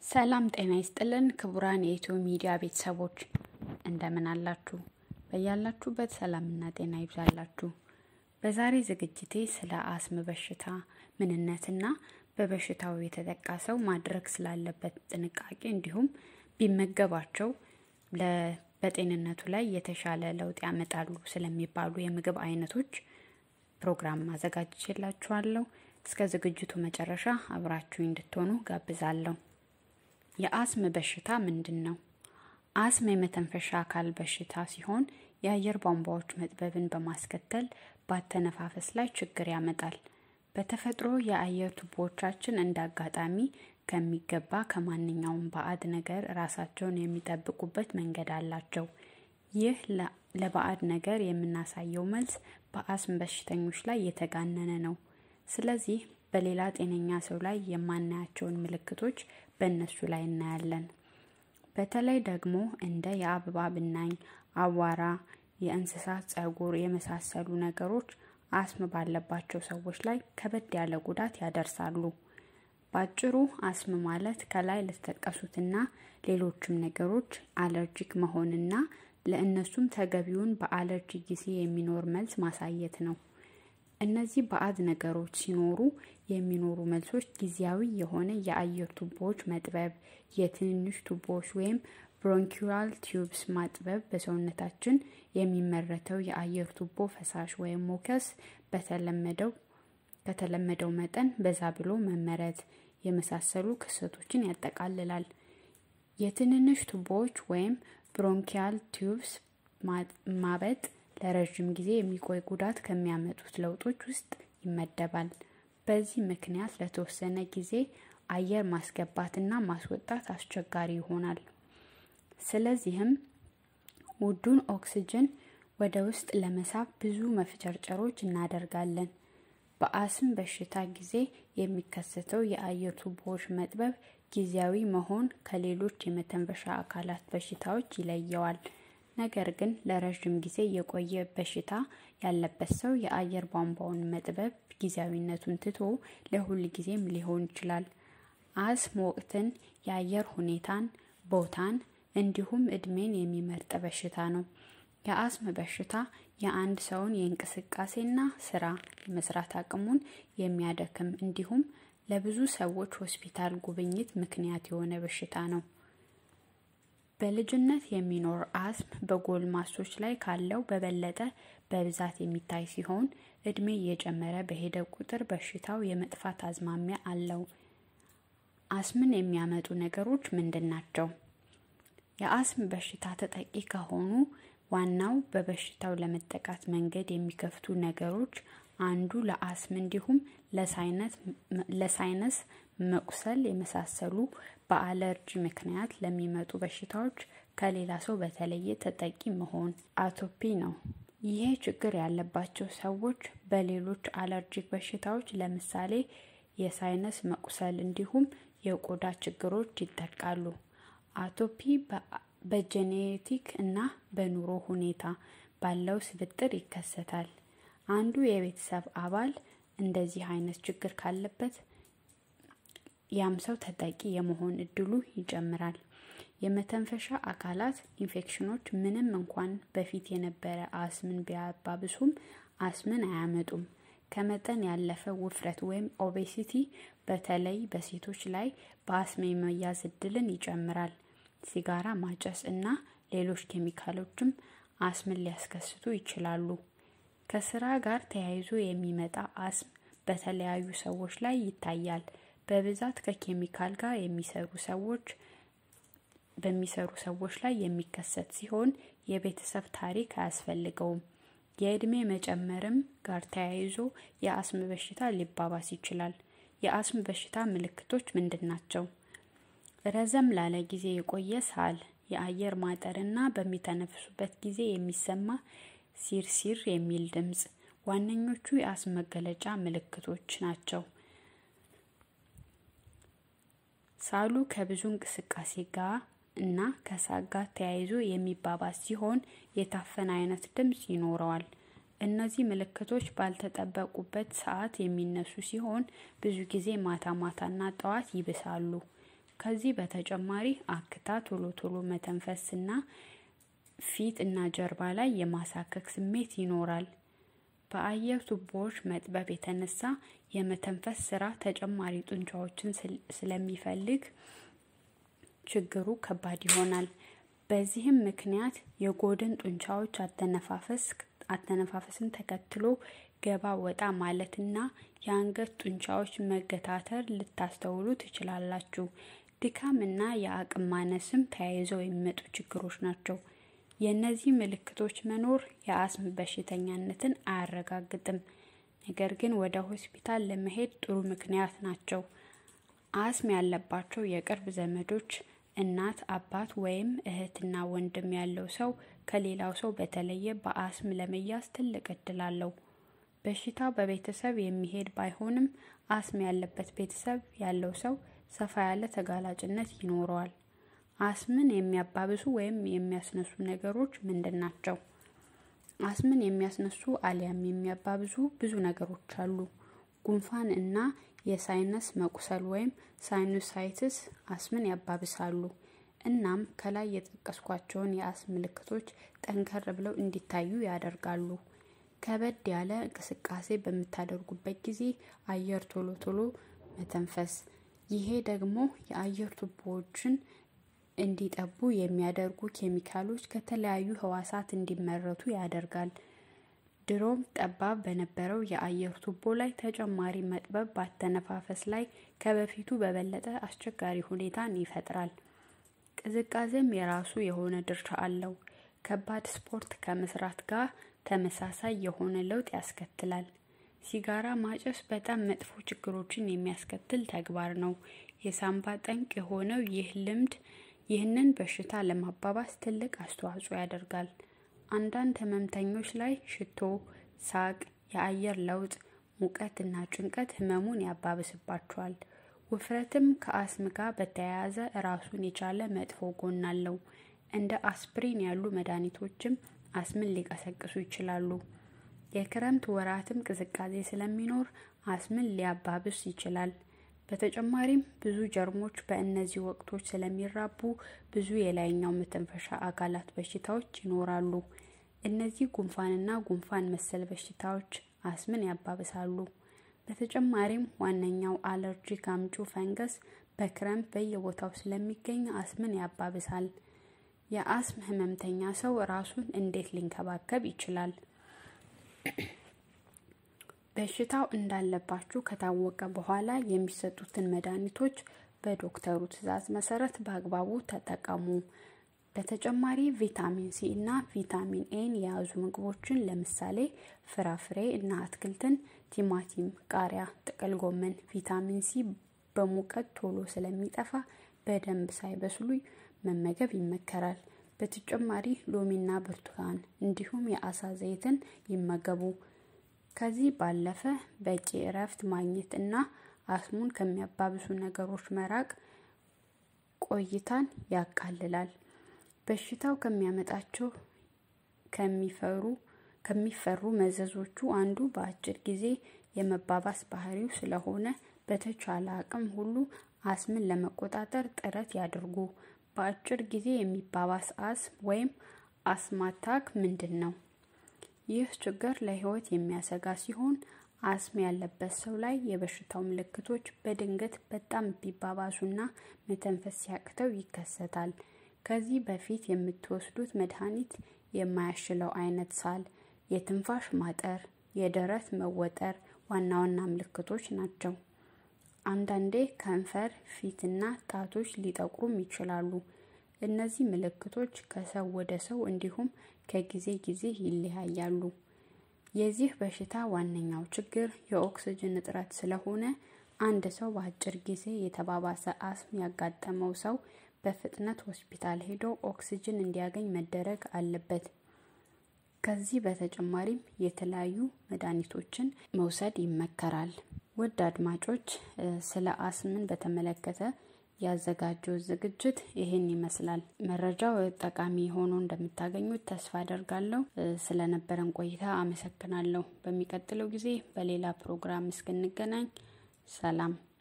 ሰላም ጤና ይስጥልን ክቡራን የኢትዮ ሚዲያ ቤተሰቦች እንደምን አላችሁ? በያላችሁበት ሰላምና ጤና ይብዛላችሁ። በዛሬ ዝግጅቴ ስለ አስም በሽታ ምንነትና በበሽታው የተጠቃ ሰው ማድረግ ስላለበት ጥንቃቄ እንዲሁም ቢመገባቸው በጤንነቱ ላይ የተሻለ ለውጥ ያመጣሉ ስለሚባሉ የምግብ አይነቶች ፕሮግራም አዘጋጅቼላችኋለሁ። እስከ ዝግጅቱ መጨረሻ አብራችሁ እንድትሆኑ ጋብዛለሁ። የአስም በሽታ ምንድን ነው? አስም የመተንፈሻ አካል በሽታ ሲሆን የአየር ቧንቧዎች መጥበብን በማስከተል በአተነፋፈስ ላይ ችግር ያመጣል። በተፈጥሮ የአየር ቱቦዎቻችን እንደ አጋጣሚ ከሚገባ ከማንኛውም ባዕድ ነገር ራሳቸውን የሚጠብቁበት መንገድ አላቸው። ይህ ለባዕድ ነገር የምናሳየው መልስ በአስም በሽተኞች ላይ የተጋነነ ነው። ስለዚህ በሌላ ጤነኛ ሰው ላይ የማናያቸውን ምልክቶች በእነሱ ላይ እናያለን። በተለይ ደግሞ እንደ የአበባ ብናኝ፣ አቧራ፣ የእንስሳት ጸጉር የመሳሰሉ ነገሮች አስም ባለባቸው ሰዎች ላይ ከበድ ያለ ጉዳት ያደርሳሉ። ባጭሩ አስም ማለት ከላይ ለተጠቀሱትና ሌሎችም ነገሮች አለርጂክ መሆንና ለእነሱም ተገቢውን በአለርጂ ጊዜ የሚኖር መልስ ማሳየት ነው። እነዚህ ባዕድ ነገሮች ሲኖሩ የሚኖሩ መልሶች ጊዜያዊ የሆነ የአየር ቱቦዎች መጥበብ፣ የትንንሽ ቱቦዎች ወይም ብሮንኪዋል ቲዩብስ ማጥበብ፣ በሰውነታችን የሚመረተው የአየር ቱቦ ፈሳሽ ወይም ሞከስ በተለመደው ከተለመደው መጠን በዛ ብሎ መመረት የመሳሰሉ ክስተቶችን ያጠቃልላል። የትንንሽ ቱቦዎች ወይም ብሮንኪያል ቲዩብስ ማበጥ ለረዥም ጊዜ የሚቆይ ጉዳት ከሚያመጡት ለውጦች ውስጥ ይመደባል። በዚህ ምክንያት ለተወሰነ ጊዜ አየር ማስገባትና ማስወጣት አስቸጋሪ ይሆናል። ስለዚህም ውዱን ኦክስጅን ወደ ውስጥ ለመሳብ ብዙ መፍጨርጨሮች እናደርጋለን። በአስም በሽታ ጊዜ የሚከሰተው የአየር ቱቦዎች መጥበብ ጊዜያዊ መሆን ከሌሎች የመተንፈሻ አካላት በሽታዎች ይለየዋል። ነገር ግን ለረዥም ጊዜ የቆየ በሽታ ያለበት ሰው የአየር ቧንቧውን መጥበብ ጊዜያዊነቱን ትቶ ለሁል ጊዜም ሊሆን ይችላል። አስም ወቅትን፣ የአየር ሁኔታን፣ ቦታን እንዲሁም እድሜን የሚመርጥ በሽታ ነው። የአስም በሽታ የአንድ ሰውን የእንቅስቃሴና ስራ የመስራት አቅሙን የሚያደክም እንዲሁም ለብዙ ሰዎች ሆስፒታል ጉብኝት ምክንያት የሆነ በሽታ ነው። በልጅነት የሚኖር አስም በጎልማሶች ላይ ካለው በበለጠ በብዛት የሚታይ ሲሆን እድሜ እየጨመረ በሄደ ቁጥር በሽታው የመጥፋት አዝማሚያ አለው። አስምን የሚያመጡ ነገሮች ምንድን ናቸው? የአስም በሽታ ተጠቂ ከሆኑ ዋናው በበሽታው ለመጠቃት መንገድ የሚከፍቱ ነገሮች አንዱ ለአስም እንዲሁም ለሳይነስ መቁሰል የመሳሰሉ በአለርጂ ምክንያት ለሚመጡ በሽታዎች ከሌላ ሰው በተለየ ተጠቂ መሆን አቶፒ ነው። ይሄ ችግር ያለባቸው ሰዎች በሌሎች አለርጂክ በሽታዎች ለምሳሌ የሳይነስ መቁሰል እንዲሁም የቆዳ ችግሮች ይጠቃሉ። አቶፒ በጄኔቲክ እና በኑሮ ሁኔታ ባለው ስብጥር ይከሰታል። አንዱ የቤተሰብ አባል እንደዚህ አይነት ችግር ካለበት ያም ሰው ተጠቂ የመሆን እድሉ ይጨምራል። የመተንፈሻ አካላት ኢንፌክሽኖች ምንም እንኳን በፊት የነበረ አስምን ቢያባብሱም አስምን አያመጡም። ከመጠን ያለፈ ውፍረት ወይም ኦቤሲቲ በተለይ በሴቶች ላይ በአስም የመያዝ እድልን ይጨምራል። ሲጋራ ማጨስ እና ሌሎች ኬሚካሎችም አስምን ሊያስከስቱ ይችላሉ። ከስራ ጋር ተያይዞ የሚመጣ አስም በተለያዩ ሰዎች ላይ ይታያል። በብዛት ከኬሚካል ጋር የሚሰሩ ሰዎች በሚሰሩ ሰዎች ላይ የሚከሰት ሲሆን የቤተሰብ ታሪክ አያስፈልገውም። የእድሜ መጨመርም ጋር ተያይዞ የአስም በሽታ ሊባባስ ይችላል። የአስም በሽታ ምልክቶች ምንድን ናቸው? ረዘም ላለ ጊዜ የቆየ ሳል፣ የአየር ማጠርና በሚተነፍሱበት ጊዜ የሚሰማ ሲርሲር የሚል ድምፅ ዋነኞቹ የአስም መገለጫ ምልክቶች ናቸው። ሳሉ ከብዙ እንቅስቃሴ ጋር እና ከሳቅ ጋር ተያይዞ የሚባባስ ሲሆን የታፈነ አይነት ድምፅ ይኖረዋል። እነዚህ ምልክቶች ባልተጠበቁበት ሰዓት የሚነሱ ሲሆን ብዙ ጊዜ ማታ ማታና ጠዋት ይብሳሉ። ከዚህ በተጨማሪ አክታ ቶሎ ቶሎ መተንፈስና ፊት እና ጀርባ ላይ የማሳከክ ስሜት ይኖራል። በአየር ቱቦዎች መጥበብ የተነሳ የመተንፈስ ስራ ተጨማሪ ጡንቻዎችን ስለሚፈልግ ችግሩ ከባድ ይሆናል። በዚህም ምክንያት የጎድን ጡንቻዎች አተነፋፈስን ተከትሎ ገባ ወጣ ማለትና የአንገት ጡንቻዎች መገታተር ልታስተውሉ ትችላላችሁ። ድካም እና የአቅም ማነስም ተያይዘው የሚመጡ ችግሮች ናቸው። የእነዚህ ምልክቶች መኖር የአስም በሽተኛነትን አያረጋግጥም፣ ነገር ግን ወደ ሆስፒታል ለመሄድ ጥሩ ምክንያት ናቸው። አስም ያለባቸው የቅርብ ዘመዶች እናት፣ አባት ወይም እህትና ወንድም ያለው ሰው ከሌላው ሰው በተለየ በአስም ለመያዝ ትልቅ እድል አለው። በሽታው በቤተሰብ የሚሄድ ባይሆንም አስም ያለበት ቤተሰብ ያለው ሰው ሰፋ ያለ ተጋላጭነት ይኖረዋል። አስምን የሚያባብሱ ወይም የሚያስነሱ ነገሮች ምንድን ናቸው? አስምን የሚያስነሱ አሊያም የሚያባብሱ ብዙ ነገሮች አሉ። ጉንፋን እና የሳይነስ መቁሰል ወይም ሳይኑሳይትስ አስምን ያባብሳሉ። እናም ከላይ የጠቀስኳቸውን የአስም ምልክቶች ጠንከር ብለው እንዲታዩ ያደርጋሉ። ከበድ ያለ እንቅስቃሴ በምታደርጉበት ጊዜ አየር ቶሎ ቶሎ መተንፈስ፣ ይሄ ደግሞ የአየር ቱቦዎችን እንዲጠቡ የሚያደርጉ ኬሚካሎች ከተለያዩ ህዋሳት እንዲመረቱ ያደርጋል። ድሮም ጠባብ በነበረው የአየር ቱቦ ላይ ተጨማሪ መጥበብ በአተነፋፈስ ላይ ከበፊቱ በበለጠ አስቸጋሪ ሁኔታን ይፈጥራል። ቅዝቃዜም የራሱ የሆነ ድርሻ አለው። ከባድ ስፖርት ከመስራት ጋር ተመሳሳይ የሆነ ለውጥ ያስከትላል። ሲጋራ ማጨስ በጣም መጥፎ ችግሮችን የሚያስከትል ተግባር ነው። የሳምባ ጠንቅ የሆነው ይህ ልምድ ይህንን በሽታ ለማባባስ ትልቅ አስተዋጽኦ ያደርጋል። አንዳንድ ህመምተኞች ላይ ሽቶ፣ ሳቅ፣ የአየር ለውጥ፣ ሙቀት እና ጭንቀት ህመሙን ያባብስባቸዋል። ውፍረትም ከአስም ጋር በተያያዘ ራሱን የቻለ መጥፎ ጎን አለው። እንደ አስፕሪን ያሉ መድኃኒቶችም አስምን ሊቀሰቅሱ ይችላሉ። የክረምት ወራትም ቅዝቃዜ ስለሚኖር አስምን ሊያባብስ ይችላል። በተጨማሪም ብዙ ጀርሞች በእነዚህ ወቅቶች ስለሚራቡ ብዙ የላይኛው መተንፈሻ አካላት በሽታዎች ይኖራሉ። እነዚህ ጉንፋንና ጉንፋን መሰል በሽታዎች አስምን ያባብሳሉ። በተጨማሪም ዋነኛው አለርጂክ አምጪ ፈንገስ በክረምት በየቦታው ስለሚገኝ አስምን ያባብሳል። የአስም ህመምተኛ ሰው ራሱን እንዴት ሊንከባከብ ይችላል? በሽታው እንዳለባችሁ ከታወቀ በኋላ የሚሰጡትን መድኃኒቶች በዶክተሩ ትዕዛዝ መሰረት በአግባቡ ተጠቀሙ። በተጨማሪ ቪታሚን ሲ እና ቪታሚን ኤን የያዙ ምግቦችን ለምሳሌ ፍራፍሬ እና አትክልትን፣ ቲማቲም፣ ቃሪያ፣ ጥቅል ጎመን። ቪታሚን ሲ በሙቀት ቶሎ ስለሚጠፋ በደንብ ሳይበስሉ መመገብ ይመከራል። በተጨማሪ ሎሚና ብርቱካን እንዲሁም የአሳ ዘይትን ይመገቡ። ከዚህ ባለፈ በቂ እረፍት ማግኘት እና አስሙን ከሚያባብሱ ነገሮች መራቅ ቆይታን ያቃልላል። በሽታው ከሚያመጣቸው ከሚፈሩ ከሚፈሩ መዘዞቹ አንዱ በአጭር ጊዜ የመባባስ ባህሪው ስለሆነ በተቻለ አቅም ሁሉ አስምን ለመቆጣጠር ጥረት ያድርጉ። በአጭር ጊዜ የሚባባስ አስም ወይም አስማታክ ምንድን ነው? ይህ ችግር ለሕይወት የሚያሰጋ ሲሆን አስም ያለበት ሰው ላይ የበሽታው ምልክቶች በድንገት በጣም ቢባባሱና መተንፈስ ሲያቅተው ይከሰታል። ከዚህ በፊት የምትወስዱት መድኃኒት የማያሽለው አይነት ሳል፣ የትንፋሽ ማጠር፣ የደረት መወጠር ዋና ዋና ምልክቶች ናቸው። አንዳንዴ ከንፈር፣ ፊትና ጣቶች ሊጠቁሩም ይችላሉ። እነዚህ ምልክቶች ከሰው ወደ ሰው እንዲሁም ከጊዜ ጊዜ ይለያያሉ። የዚህ በሽታ ዋነኛው ችግር የኦክስጅን እጥረት ስለሆነ አንድ ሰው በአጭር ጊዜ የተባባሰ አስም ያጋጠመው ሰው በፍጥነት ሆስፒታል ሄዶ ኦክስጅን እንዲያገኝ መደረግ አለበት። ከዚህ በተጨማሪም የተለያዩ መድኃኒቶችን መውሰድ ይመከራል። ውድ አድማጮች ስለ አስምን በተመለከተ ያዘጋጀው ዝግጅት ይህን ይመስላል። መረጃው ጠቃሚ ሆኖ እንደምታገኙት ተስፋ አደርጋለሁ። ስለነበረን ቆይታ አመሰግናለሁ። በሚቀጥለው ጊዜ በሌላ ፕሮግራም እስክንገናኝ ሰላም።